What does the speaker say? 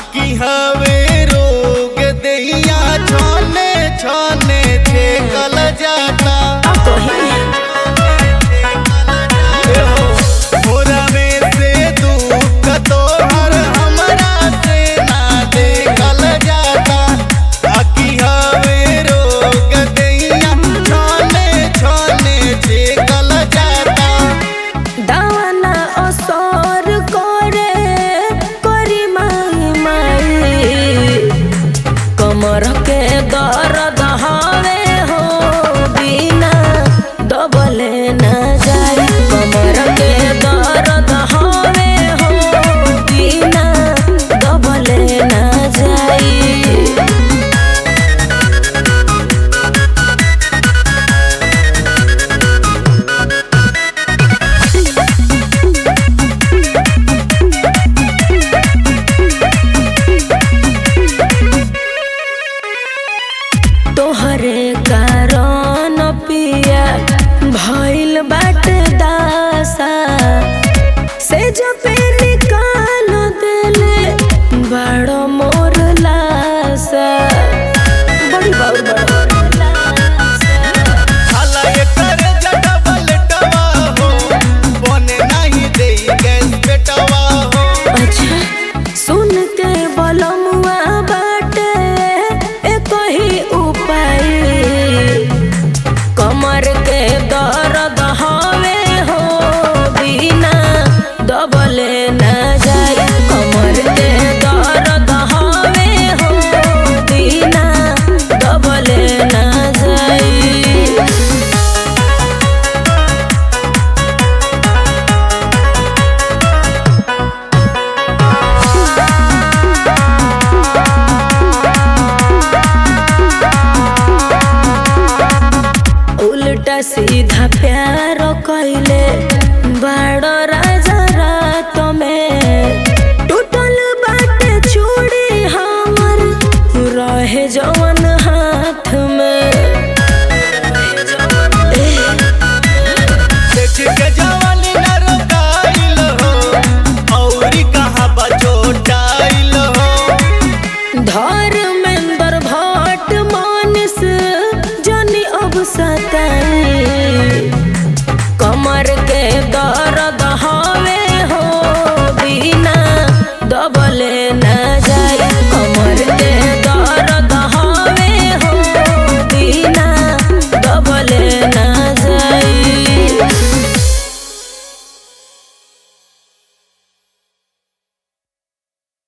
आकी हवे रोग दैया छाने छाने छे कल जाता मोरा में से दुख तोहर हमरा से ना देखल जाता आकी हवे रोग दैया छाने छाने छे कल जाता दावाना असर करे करी माई माई कमर के दर्द हवे हो बिना दबले न जाई कमर के दर्द हवे हो बिना दबले न जाई तोहरे कारण पिया भइल बाट दासा से जपे निकाल देले बड़ मोर लासा बड़ी बाउर बड़ साला एकर जटबल टवा हो बने नाही देई गैस पेटवा हो अच्छा सुन के बलमुआ बाटे एक ही उपाय कमर के दर्द हवे हो बिना दबले न जाए कमर के दर्द हवे हो बिना दबले न जाए उल्टा सीधा प्यार कैले बड़ राजा रात में टूटल बाटे चूड़ी हमर रहे जवन हाथ में देख के जवानी न रोकाइल हो औरी कहाँ बचोटाइल हो धर्मेंद्र भट्ट मानस जनी अब सताई कमर के दर्द हवे हो बिना दबले न जाए कमर के दर्द हवे हो बिना दबले न